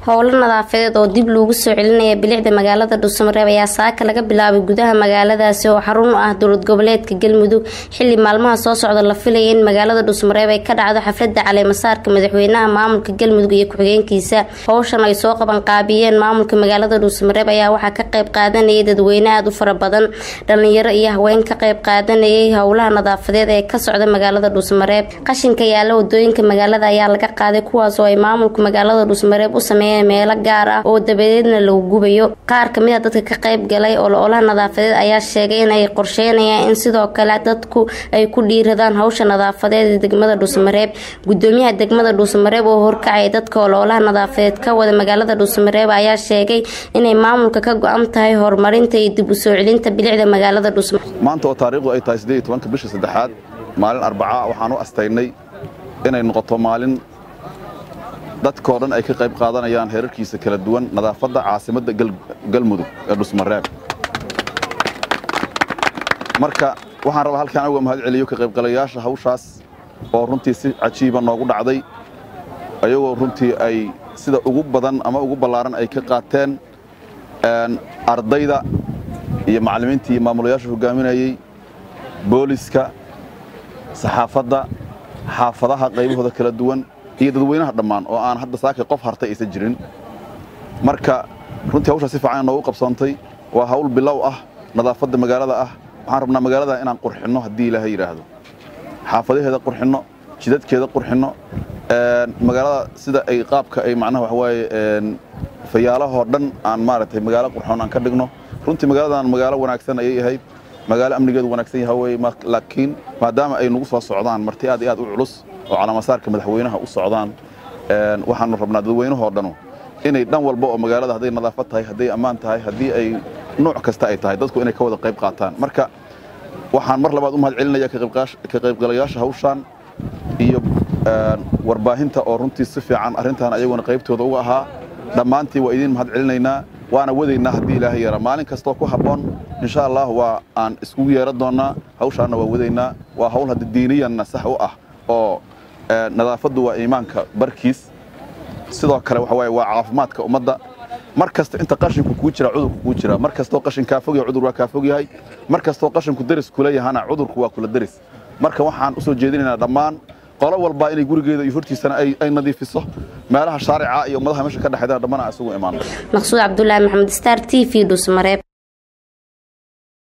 howlo nadaafadeed oo dib loogu soo celinaya bilicda magaalada dhuusamareeb ayaa saaka laga bilaabay gudaha magaaladaasi oo xarun u ah dowlad goboleedka galmudug xili maalmaha soo socda la filaya in magaalada dhuusamareeb ay ka dhacdo xaflada caleemasaarka madaxweynaha maamulka galmudug iyo ku-xigeenkiisa howshan ay soo qaban qaabiyeen maamulka magaalada dhuusamareeb ayaa waxaa ka qayb qaadanayay dadweyne aada u fara badan dhalinyaro iyo haween ka qayb qaadanayay howlaha nadaafadeed ee ka socda magaalada dhuusamareeb qashinka yaala wadooyinka magaalada ayaa laga qaaday kuwaas oo ay maamulka magaalada dhuusamareeb u sameeyeen meelo gaar ah oo dabadeedna lagu gubayo qaar kamid a dadka ka qayb galay ololaha nadaafadeed ayaa sheegay in ay qorsheynayaan in sidoo kale dadku ay ku dhiiradaan hawsha nadaafadeed ee degmada dhuusamareeb gudoomiyaha degmada dhuusamareeb oo horkacay dadka ololaha nadaafadeed ka wada magaalada dhuusamareeb ayaa sheegay inay maamulka ka go-an tahay horumarinta iyo dib u soo celinta bilicda magaalada dhuusamareeb maanta oo taariikhdu ay tahay siddeed iyo tobanka bisha saddexaad maalin arbaca waxaan u astaynay inay noqoto maalin dadkao dhan ay ka qayb qaadanayaan heerarkiisa kala duwan nadaafadda caasimadda galmudug ee dhusmareeb marka waxaan rabaa halkaan uga mahad celiyo ka qaybgalayaasha hawshaas oo runtii si cajiiba noogu dhacday ayagoo runtii ay sida ugu badan ama ugu ballaaran ay ka qaateen ardayda iyo macallimiintii iyo maamulayaasha hogaaminayey booliska saxaafadda xaafadaha qaybahooda kala duwan iyo dadweynaha dhammaan oo aan hadda saakay qof hartay aysan jirin marka runtii hawshaa si fiican noogu qabsoontay waa hawl bilow ah nadaafadda magaalada ah waxaan rabnaa magaalada inaan qurxinno haddii ilaahay yidhaahdo xaafadaheeda qurxinno jidadkeeda qurxinno magaalada sida ay qaabka ay macnaha waxawaaye fayaalahoo dhan aan maaragtay magaalo qurxoon aan ka dhigno runtii magaaladan magaalo wanaagsan ayay ahayd magaalo amnigeedu wanaagsan yaha wey laakiin maadaama ay nagu soo socdaan marti aad iyo aad u culus oo calaamasaarka madaxweynaha u socdaan waxaanu rabnaa dadweynahoo dhanu inay dhan walba oo magaalada hadday nadaafad tahay hadday ammaan tahay haddii ay nuuc kasta ay tahay dadku inay ka wada qayb qaataan marka waxaan mar labaad u mahad celinaya ka qaybgalayaasha hawshaan iyo warbaahinta oo runtii si fiican arrintan ayaguna qaybtooda uga ahaa dhammaantii waa idiin mahad celinaynaa waana wadaynaa haddii ilaahay yara maalin kastoo ku habboon insha allah waa aan iskugu yeeran doonnaa hawshaanna waa wadaynaa waa hawl hadda diiniyanna sax u ah oo nadaafaddu waa iimaanka barkiis sidoo kale waxa waaye waa caafimaadka ummadda mar kasta inta qashinku kuu jira cudurku kuu jira mar kastoo qashin kaa fog yahay cudur waa kaa fog yahay mar kastoo qashinku deris kula yahana cudurku waa kula deris marka waxaan u soo jeedinaynaa dhammaan qolo walbaa inay gurigeeda iyo hortiisana ay nadiifiso meelaha shaarica iyo ummadaha meesha ka dhexeydana dhammana isugu imaano maqsuud cabdulaahi maxamed star t v dhusmareeb